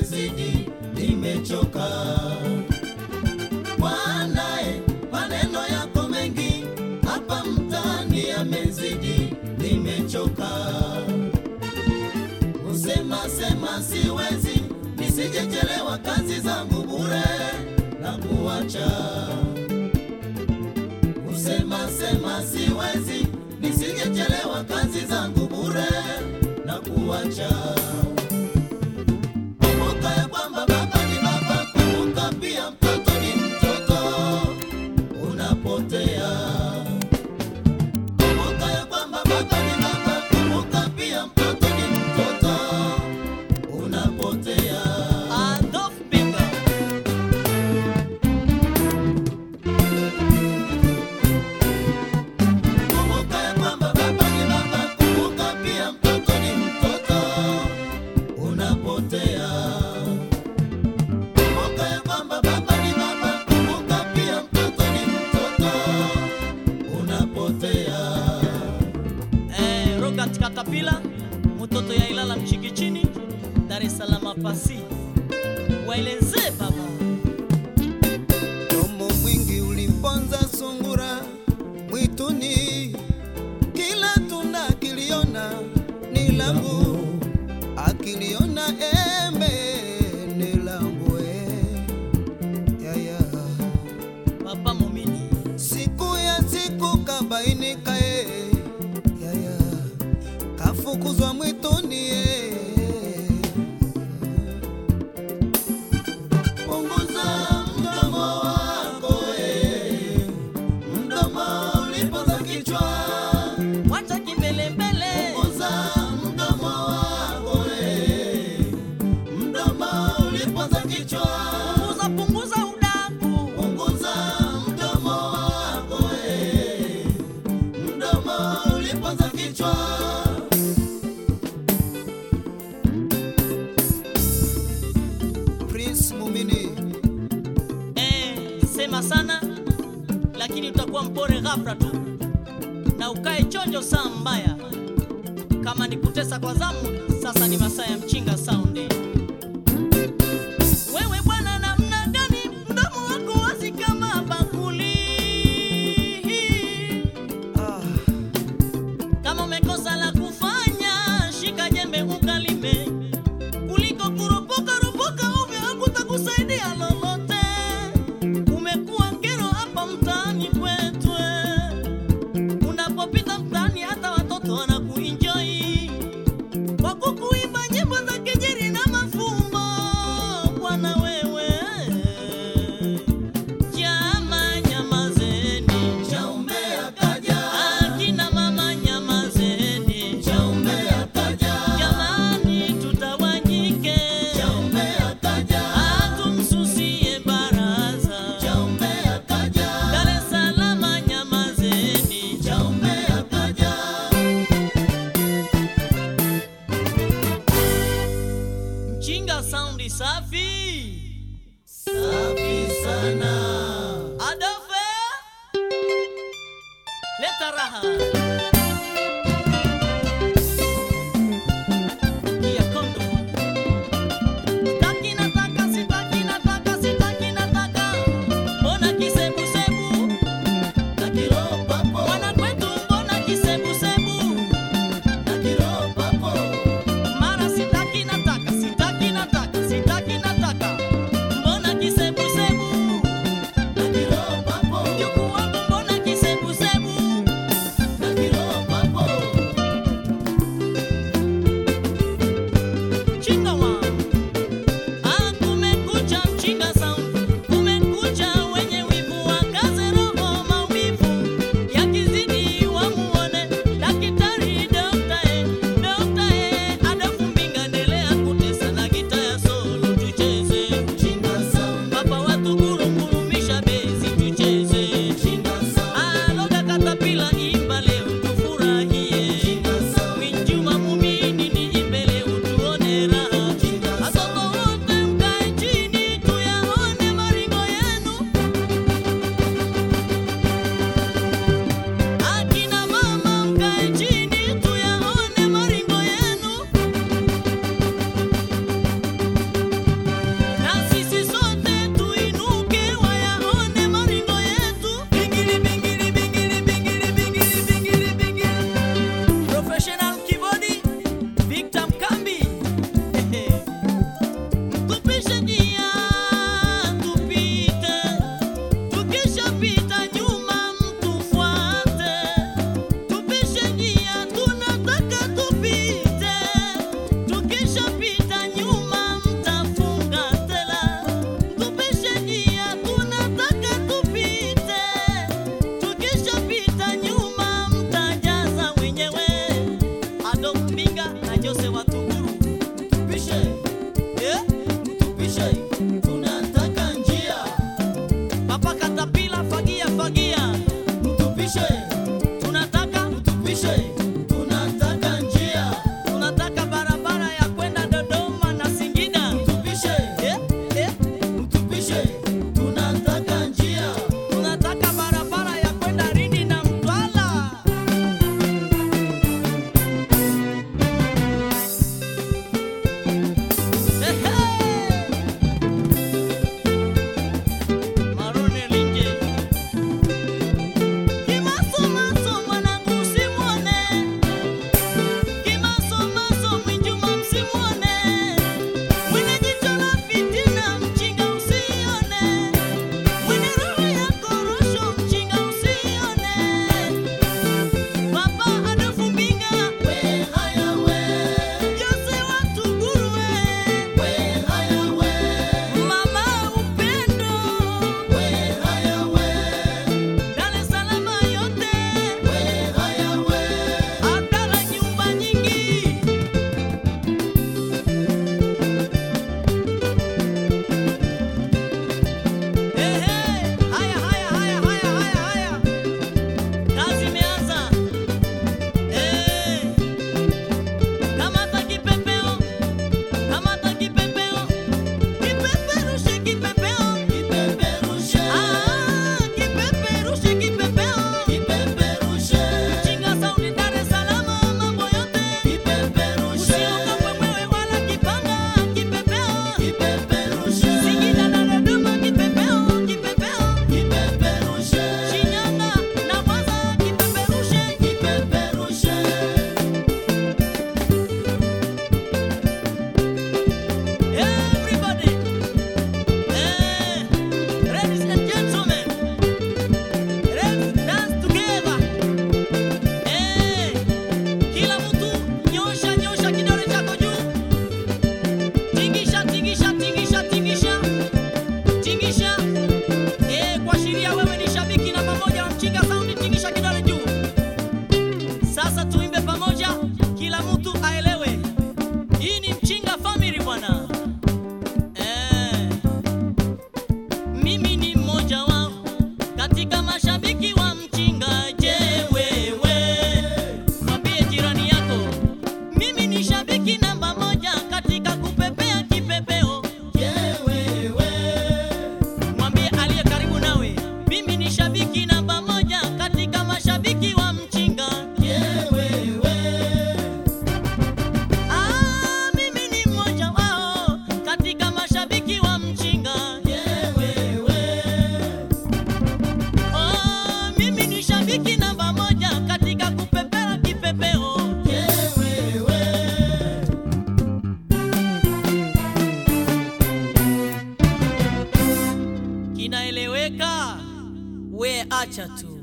yamezidi, nimechoka. Bwanae, maneno yako mengi hapa mtaani yamezidi, nimechoka. Kusema sema siwezi, nisijechelewa kazi zangu bure na kuacha. Kusema sema siwezi, nisijechelewa kazi zangu bure na kuacha. Kumbuka ya kwamba baba ni baba, kumbuka pia mtoto ni mtoto, unapotea. Kumbuka ya kwamba baba ni baba, kumbuka pia mtoto ni mtoto, unapotea. Adolf Pinga. Kumbuka ya kwamba baba ni baba, kumbuka pia mtoto ni mtoto, unapotea. Kumbuka ya kwamba baba ni baba, kumbuka pia mtoto ni mtoto, unapotea. Eh, Robert Katapila, mtoto ya Ilala Mchikichini, Dar es Salaam pasi. Waeleze baba. Domo mwingi ulimponza sungura mwituni, kila tunda akiliona ni langu, akiliona embe ni langu eh. Yaya. Papa Momini. Siku ya siku kabainika eh. Yaya. Kafukuzwa mwituni eh. Punguza mdomo wako eh, mdomo ulipoza kichwa. Wacha kimbelembele. Punguza mdomo wako eh, mdomo ulipoza kichwa. Punguza punguza udaku. Punguza mdomo wako eh, mdomo ulipoza kichwa. Prince Mumini Eh, sema sana lakini utakuwa mpore ghafla tu, na ukae chonjo saa mbaya. Kama ni kutesa kwa zamu, sasa ni masaa ya mchinga sound. Wewe bwana, namna gani mdomo wako wazi kama bakuli? ah. Kama umekosa la kufanya, shika jembe ukalime, kuliko kuropoka ropoka ovyo, hakutakusaidia lolote. Umekuwa kero hapa mtaani kwetu, eh. unapopita mtaani hata watoto wanakuenjoy kwa kukuimba nyimbo za kejeli na mafumbo. Bwana wewe, jama nyamazeni, Chaume akaja, akina mama nyamazeni. chaume akaja, Jamani, tutawanyike, chaume akaja, hatumsusie baraza. chaume akaja, Dar es Salaam nyamazeni, chaume akaja. mchinga saundi safi. Safi sana. Adofe, leta raha. Kia kondo. Sitaki nataka, sitaki nataka, sitaki nataka. Mbona kisebusebu? Na kiroho papo, Mwana kwetu mbona kisebusebu? na kiroho papo, Mara sitaki nataka, sitaki nataka, sitaki inaeleweka? We acha tu.